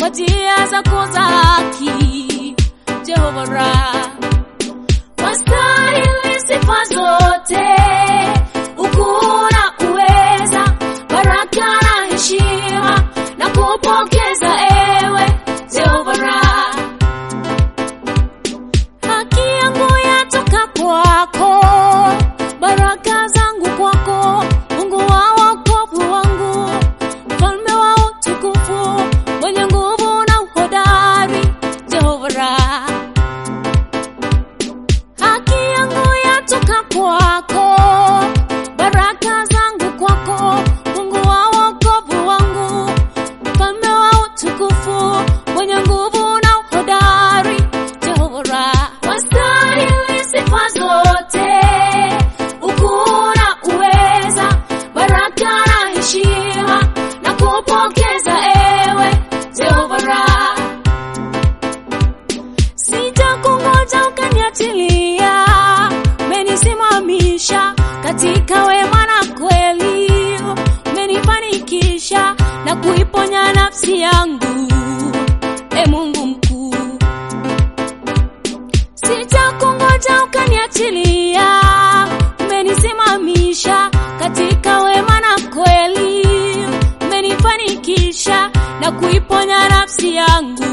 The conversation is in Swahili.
kwa njia zako za haki, Jehova Raha. Wastahili sifa zote, ukuu na uweza, baraka na heshima na kupokeza ewe Jehova Raha. Haki yangu yatoka kwako, baraka zangu kwako, Mungu wa wokovu wangu, mfalme wa utukufu, mwenye nguvu na uhodari, Jehova Raha. Haki yangu yatoka kwako, baraka zangu kwako, Mungu wa wokovu wangu, mfalme wa utukufu, mwenye nguvu na uhodari, Jehova Raha. Wastahili sifa zote, ukuu na uweza, baraka na heshima na kupokeza ewe Jehova Raha. Sitakungoja ukaniachilia, umenisimamisha katika wema na kweli, umenifanikisha na kuiponya nafsi yangu, e Mungu mkuu. Sitakungoja ukaniachilia, umenisimamisha katika wema na kweli, umenifanikisha na kuiponya nafsi yangu